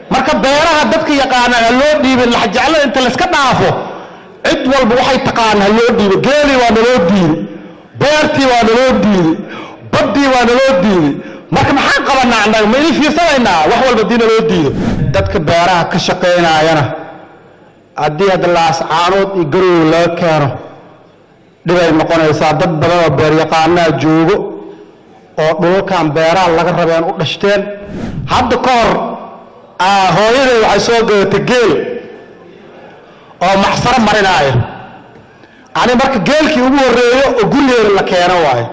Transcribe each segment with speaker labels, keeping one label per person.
Speaker 1: marka beeraha dadka yaqaana ha loo dhiibin laxjeclada inta layska dhaafo cid walba waxay taqaan ha loo dhiibo geelii waa naloo diiday beertii waa naloo diiday baddii waa naloo diiday marka maxaan qabanaa annaga ma idin fiirsanaynaa wax walba haddii naloo diido dadka beeraha ka shaqaynaayana haddii hadda laascaanood iyo garowga laga keeno dhibay noqonaysaa dad badan oo beeryaqaanaa joogo oo dhulalkan beeraha laga rabeen u dhashteen hadda ka hor hooyaday waxay soo gadatay geel oo maxsaro marinaayo ani marka geelkii ugu horreeyo oo gurigeeda la keeno waayo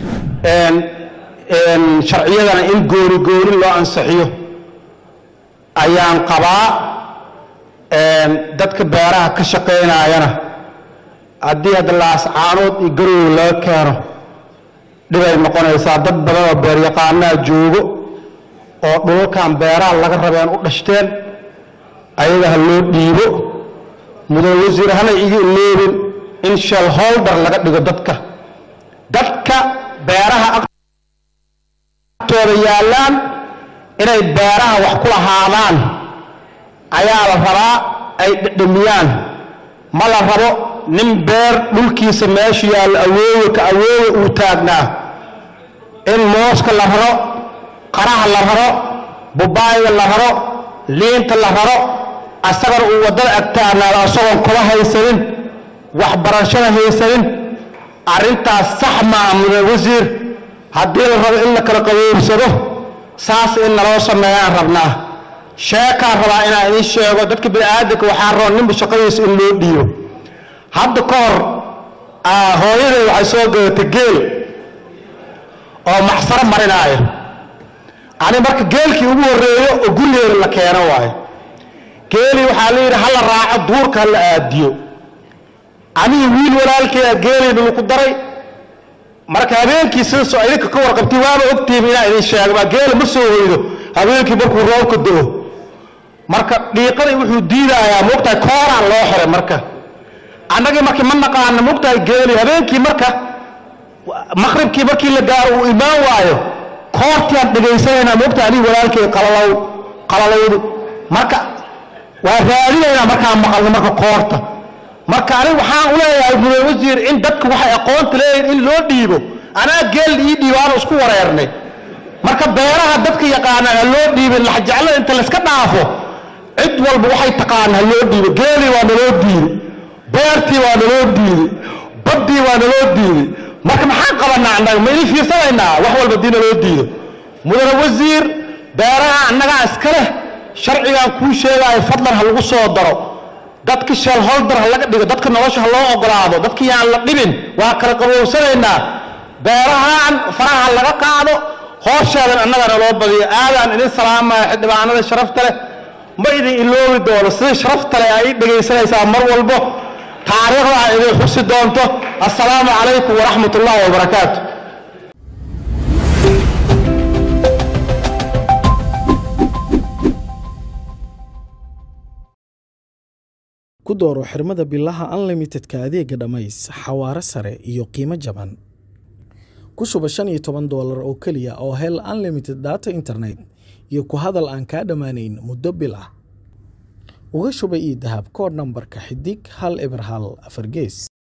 Speaker 1: sharciyadana in gooni gooni loo ansixiyo ayaan qabaa dadka beeraha ka shaqaynaayana haddii hadda laascaanood iyo garowga laga keeno dhibay noqonaysaa dad badan oo beeryaqaanaa joogo oo dhulalkan beeraha laga rabeen u dhashteen ayaga ha loo dhiibo mudan wasiir hana iga iloobin in shelholder laga dhigo dadka dadka beeraha agtooda yaallaan inay beeraha wax ku lahaadaan ayaa la rabaa ay dhedhamiyaan ma la rabo nin beer dhulkiisa meeshu yaallo awoowe ka awoowe uu taagnaa in mooska la raro qaraha la raro bubaayga la raro liinta la raro asagana uu waddada agtaagnaado asagoon kuba haysanin waxbarashada haysanin arrintaas sax maa mudan wasiir haddii la rabo in la kala qaboobsado saas in naloo sameeyaan rabnaa sheekaan rabaa inaan idiin sheego dadka bini'aadanka waxaa rabo ninba shaqadiisa in loo dhiibo hadda ka hor hooyaday waxay soo gadatay geel oo maxsaro marinaayo ani marka geelkii ugu horreeyo oo gurigeeda la keeno waayo geelii waxaa la yidhi hala raaco duurka hala aadiyo anigi wiil walaalkeeda geeliina laku daray marka habeenkii sidasoo idinka ka warqabtay waaba ogtihiin inaan idin sheegba geela ma soo hoydo habeenkii markuu roobka do-o marka dhiiqadii wuxuu diidayaa moogtahay kooraan loo xiray marka annagii markii ma naqaana moogtahay geeli habeenkii marka maqribkii markii la gaaro uu imaan waayo koortiaan dhegaysanaynaa moogtahay anigi walaalkeeda qalalow qalalowdu marka waa raadinaynaa markaan maqalno marka koorta marka aniga waxaan u leeyahay mudan wasiir in dadku waxay aqoonta leeyihin in loo dhiibo anaa geel ii dhiibo aanu isku wareernay marka beeraha dadka yaqaana ha loo dhiibin laxjeclada inta layska dhaafo cid walba waxay taqaan ha loo dhiibo geelii waa naloo diiday beertii waa naloo diiday baddii waa naloo diiday marka maxaan qabanaa annaga ma idin fiirsanaynaa wax walba haddii naloo diido mudane wasiir beeraha annagaa iska leh sharcigaan kuu sheegaayo fadlan ha lagu soo daro dadka shelholder ha laga dhigo dadka nolosha ha loo ogolaado dadka yaan la dhibin waa kala qaboobsanaynaa beerahaan faraha laga qaado hoosheedan annagana loo badiyo aadaan idin salaamaya xildhibaanada sharafta leh ma idin iloobi doono sida sharafta leh ay dhegaysanaysaa mar walbo taariikhda ay idin xusi doonto assalaamu calaykum waraxmat ullahi wabarakaatu
Speaker 2: ku dooro xirmada bilaha unlimitedka adeega dhammays xawaare sare iyo qiimo jaban ku shuba shan iyo toban doolar oo keliya oo hel unlimited data internet iyo ku hadal aan kaa dhammaanayn muddo bil ah uga shuba io dahab koodh nambarka xidig hal eber hal afar gees